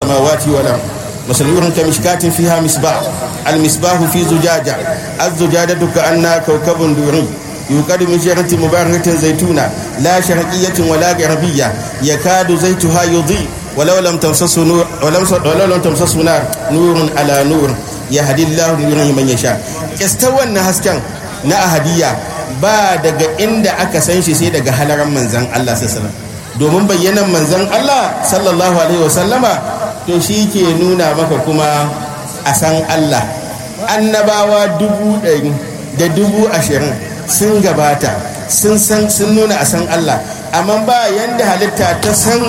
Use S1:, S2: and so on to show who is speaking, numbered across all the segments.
S1: السماوات والأرض مثل نور كمشكاة فيها مصباح المصباح في زجاجة الزجاجة كأنها كوكب دري يوقد من شجرة مباركة زيتونة لا شرقية ولا غربية يكاد زيتها يضيء ولو لم تمسسه نور ولم ولو لم تمسسه نار نور على نور يهدي الله نوره من يشاء استوى النهسكن na ahadiyya ba daga inda aka san shi sai daga halaran manzan Allah sallallahu domin bayyanan manzan Allah sallallahu alaihi wasallama to shi ke nuna maka kuma a san Allah annabawa dubu ɗari da dubu ashirin sun gabata sun san sun nuna a san Allah amma ba yanda halitta ta san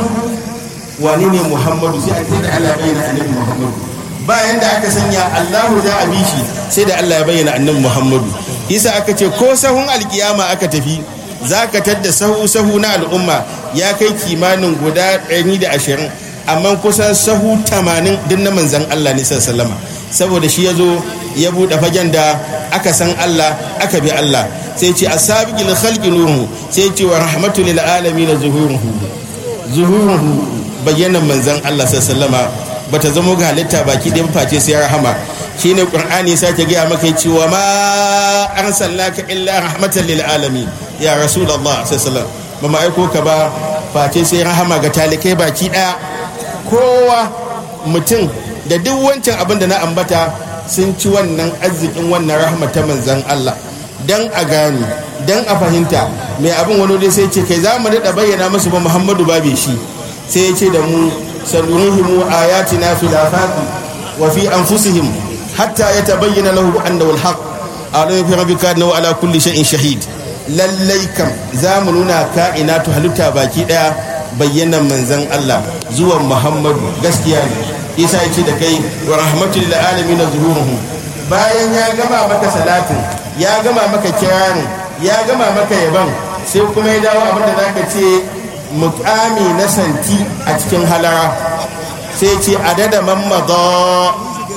S1: wani ne Muhammadu sai a ce da Allah bayyana annabi Muhammadu ba yanda aka sanya Allahu za a bi shi sai da Allah ya bayyana annabi Muhammadu isa aka ce ko sahun alkiyama aka tafi za ka tadda sahu sahu na al'umma ya kai kimanin guda 120 amma kusan sahu 80 din na manzan Allah ne sallama saboda shi ya zo ya buɗe fagen da aka san Allah aka bi Allah sai ce asabiqil khalqi nuhu sai ce wa rahmatul lil alamin zuhuruhu zuhuruhu bayyanan manzan Allah sallama bata zama ga halitta baki ɗaya face sai rahama shine qur'ani sake gaya maka cewa ma arsalnaka illa rahmatan lil alamin ya rasulullah sallallahu ba ma aiko ka ba face sai rahama ga talikai baki daya kowa mutum da duk wancan abin da na ambata sun ci wannan arzikin wannan rahama ta manzan Allah dan a gane dan a fahimta mai abin wani dai sai ce kai za mu daɗa bayyana musu ba muhammadu babe shi sai ya ce da mu sanurihimu ayatina fil afaqi wa fi anfusihim hatta ya tabayyana lahu annahu alhaq alayhi fi rabbika annahu ala kulli shay'in shahid lallai kam za mu nuna ka'inatu halitta baki daya bayyanan manzon Allah zuwan Muhammadu gaskiya ne isa yace da kai wa rahmatul lil alamin zuhuruhu bayan ya gama maka salatin ya gama maka kirarin ya gama maka yaban sai kuma ya dawo abinda zaka ce mukami na santi a cikin halara sai ce adada mammadha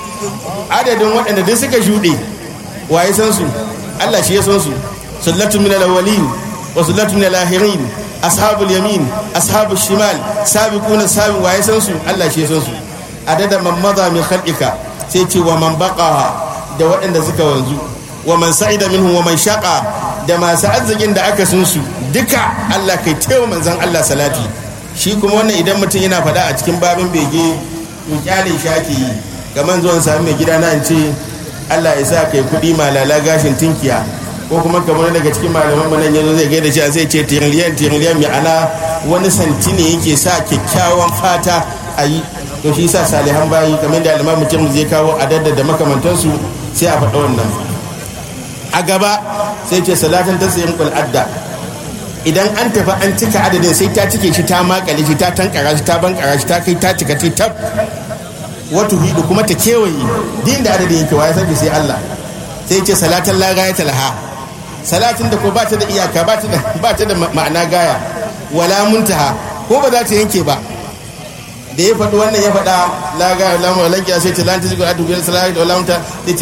S1: adadin waɗanda duk suka shuɗe waye san su Allah shi ya san su sallatu min al-awwalin wa sallatu min al-akhirin ashabul yamin ashabul shimal sabiquna sabi waye san su Allah shi ya san su adada man madha min khalqika sai ce wa man baqa da waɗanda suka wanzu wa man sa'ida minhum wa man shaqa da masu arzikin da aka sun su duka Allah kai taiwa manzon Allah salati shi kuma wannan idan mutum yana faɗa a cikin babin bege to kyale shi ake yi gaman zuwan sami mai gida na in ce Allah ya sa kai kuɗi malala gashin tinkiya ko kuma kamar daga cikin malaman mu nan yanzu zai gaida shi sai ce tiriliyan tiriliyan mai ana wani santi ne yake sa kyakkyawan fata a yi to shi sa salihan bayi kamar da alimam mutum zai kawo adadda da makamantansu sai a faɗa wannan a gaba sai ce salatin ta sayin adda idan an tafi an cika adadin sai ta cike shi ta makale shi ta tankara shi ta bankara shi ta kai ta cika ta tab wata hidu kuma ta kewaye din da adadin yake waye sarki sai Allah sai ce salatan la gaya talaha salatin da ko ba ta da iyaka ba ta da ba ta da ma'ana gaya wala muntaha ko ba za ta yanke ba da ya faɗi wannan ya faɗa la gaya la mu lankiya sai ta lanta zigur adu bil salati wala munta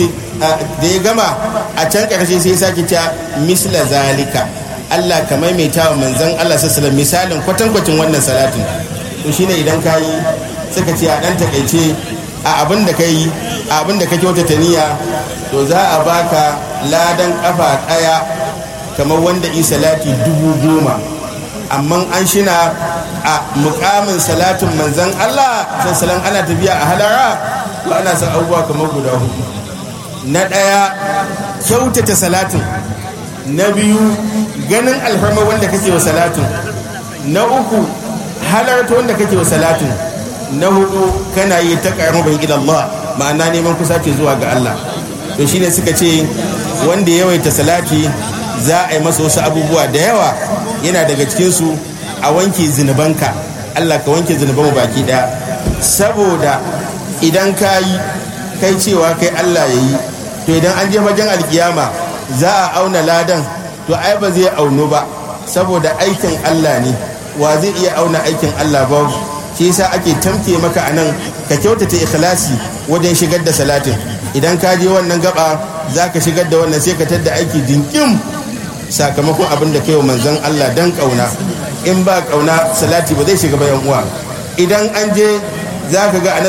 S1: da ya gama a can karshe sai ya sake ta misla zalika Allah ka maimaita wa manzon Allah sallallahu misalin kwatankwacin wannan salatin to shine idan ka yi suka ce a dan takaice a abin da ka yi a abin da ka kyautata niyya to za a baka ladan kafa daya kamar wanda yi salati dubu goma amma an shina a mukamin salatin manzan Allah sassalan ana tafiya a halara to ana san abubuwa kamar guda hudu na ɗaya kyautata salatin na biyu ganin alfarma wanda kake wa salatin na uku halarta wanda kake wa salatin na hudu kana yi ta ƙarfin ila Allah ma'ana neman kusa ce zuwa ga Allah to shine suka ce wanda yawaita salati za a yi masa wasu abubuwa da yawa yana daga cikinsu a wanke zinubanka Allah ka wanke zinuban baki daya saboda idan ka yi kai cewa kai Allah ya yi to idan an je wajen alkiyama za a auna ladan to ai ba zai auno ba saboda aikin Allah ne wa zai iya auna aikin Allah babu shi yasa ake tamke maka anan ka kyautata ikhlasi wajen shigar da salatin idan ka je wannan gaba za ka shigar da wannan sai ka tadda aiki dinkim sakamakon abin da kai wa manzon Allah dan kauna in ba kauna salati ba zai shiga bayan uwa idan an je za ka ga